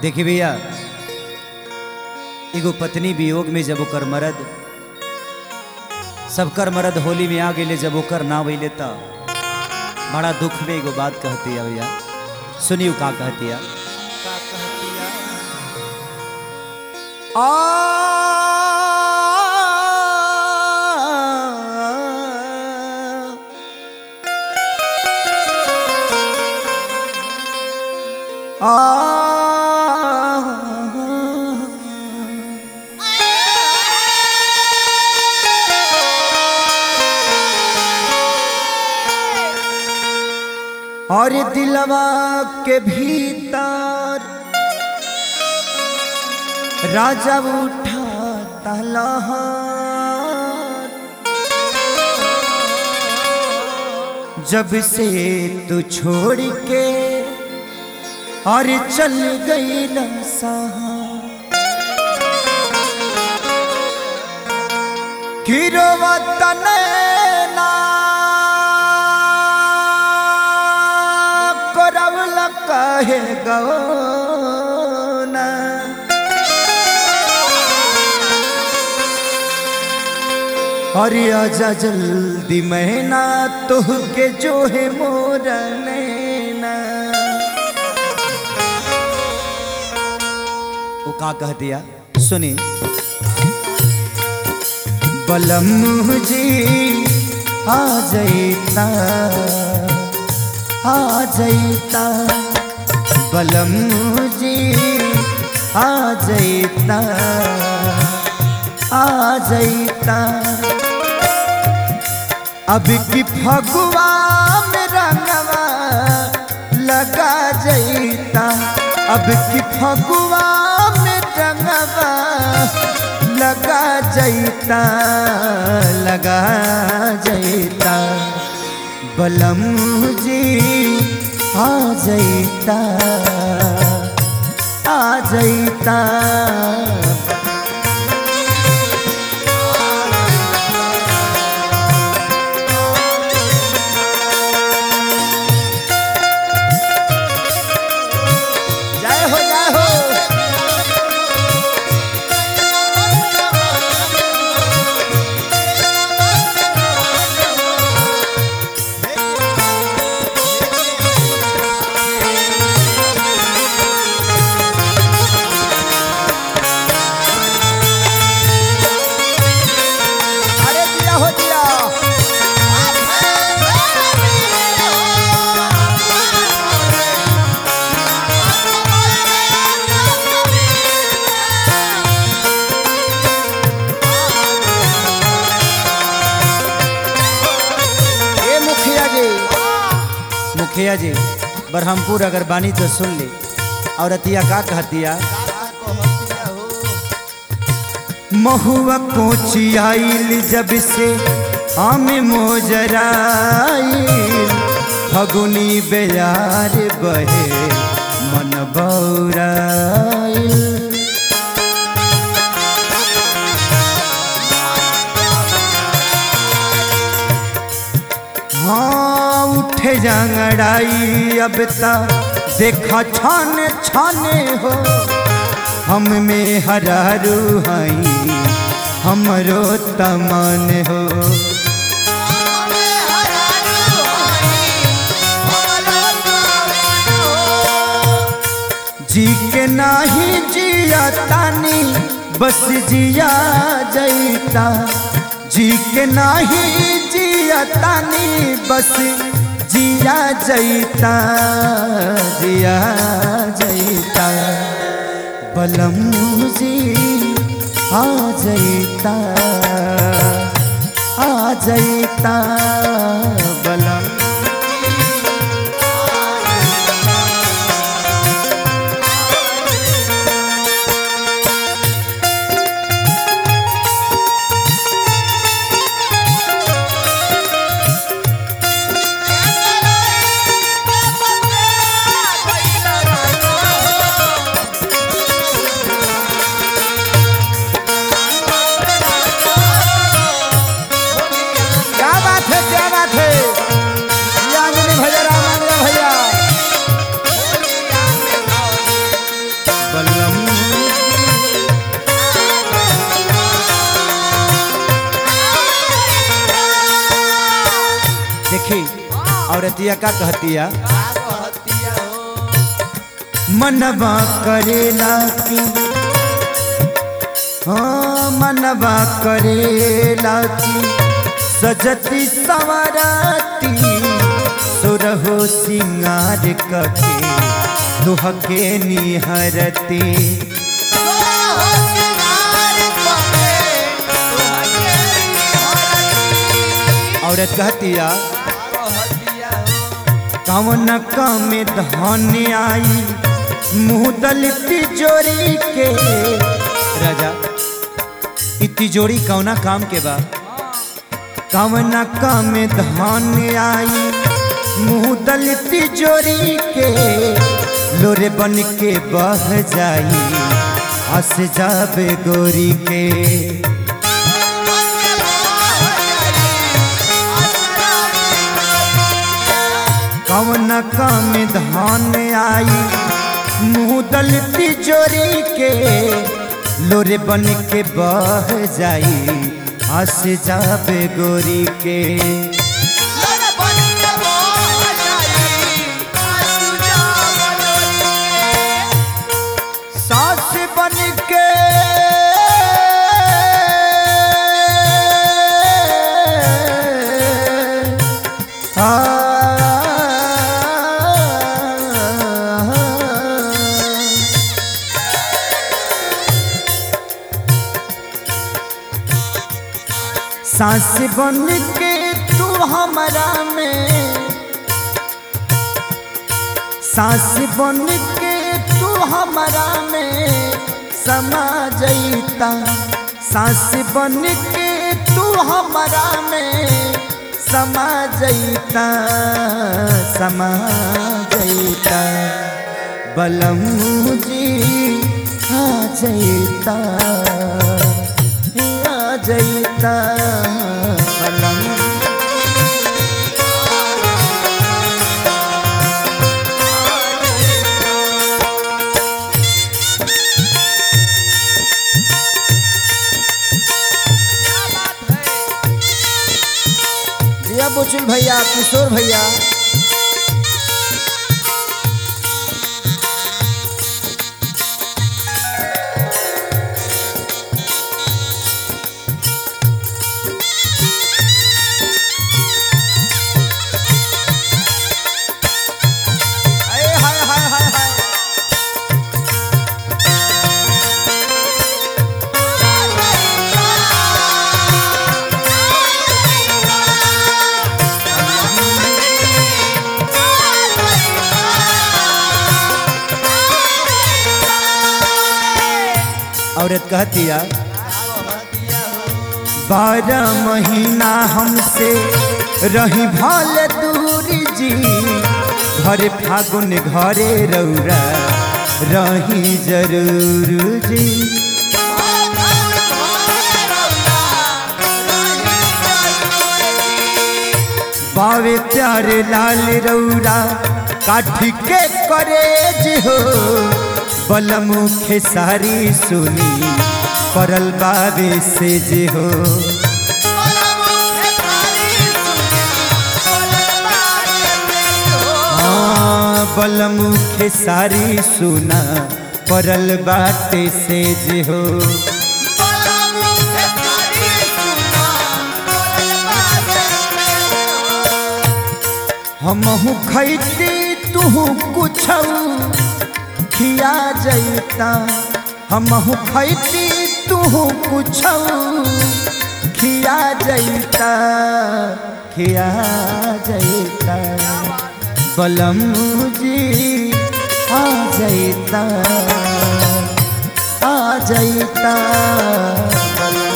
देखी भैया एगो पत्नी वियोग में जब ओकर मरद सबकर मरद होली में आ गए जब ओकर ना वैले त बड़ा दुख में एगो बात कहती है भैया सुनियो का कहती है का कहतिया और दिलवा के भीतर राजा उठा तलहार जब से तू छोड़ के और चल गई न किरो तनैना करवल कहे गौना अरे आजा जल्दी मैना तुह के जो है मोर नैना वो का कह दिया सुनी बलम जी आ जैता आ जैता बलम जी आ जैता आ जैता अब की फगुआ में रंगवा लगा जैता अब की फगुआ में रंगवा लगा जैता लगा जैता बलम जी आ जैता आ जैता जय हो जय हो अरे दिया हो दिया ए मुखिया जी मुखिया जी बरहमपुर अगर बानी तो सुन ली और अतिया का कहतिया का कहतिया हो महुआ कोची आइल जब से आम मोजराइल फगुनी बेयार बहे मन बौराइल हाँ उठे जंगड़ाई अब तक देखा छाने छाने हो हम में हरारू हई हमरो तमन हो जी के नाही जिया तानी बस जिया जैता जी के नाही जिया तानी बस जिया जैता जिया जैता बलम जी आ जैता आ जैता बलम क्या बात है क्या बात है औरतिया का कहतिया का कहतिया हो मनवा करेला की हाँ मनवा करेला की सजती सवराती सुरहो सिंगार कके दुहके निहरती औरत कहतिया कहतिया हो कवन कम धन आई मुँह दल तिजोरी के राजा इ तिजोरी कौना काम के बा कवन कम धन आई मुँह दल तिजोरी के लोरे बन के बह जाई हंस जाबे गोरी के कवन काम धान आई मुँह दल तिजोरी के लोरे बन के बह जाई हंस जाबे गोरी के सास बन के आ सास बन के तू हमारा में सास बन के तू हमारा में समा जईता सास बन के तू हमारा में समा जईता समा जईता बलम जी आ जईता आ जईता बलम क्या बात है जिया बुचुल भैया किशोर भैया हाय हाय हाय हाय हाय औरत कहतिया कहतिया हो बारह महीना हमसे रही भाल दूरी जी घरे फागुन घरे रौरा रही जरूर जी बावे प्यारे लाल रौरा काठी के करेज हो बलमुखे सारी सुनी परल बाबे से जे हो हाँ बलमुखे सारी सुना परल बाटे से जे हो हमहू खैती तू कुछ खिया जैता हमहू खैती तू कुछ खिया जैता खिया जैता बलम जी आ जैता आ जैता बलम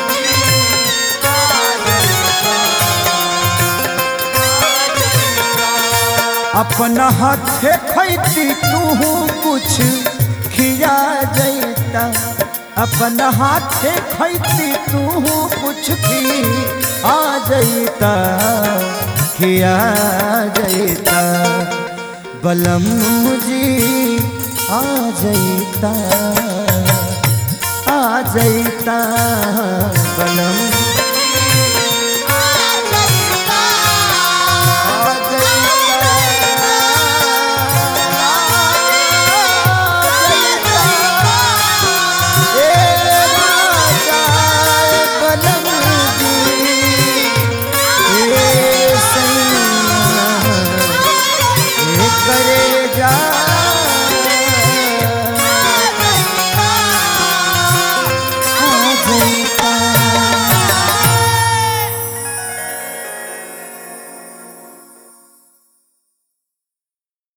अपना हाथे खैती तू कुछ खिया जैता अपना हाथे खैती तू कुछ खी आ जैता खिया जैता बलम जी आ जैता आ जैता बलम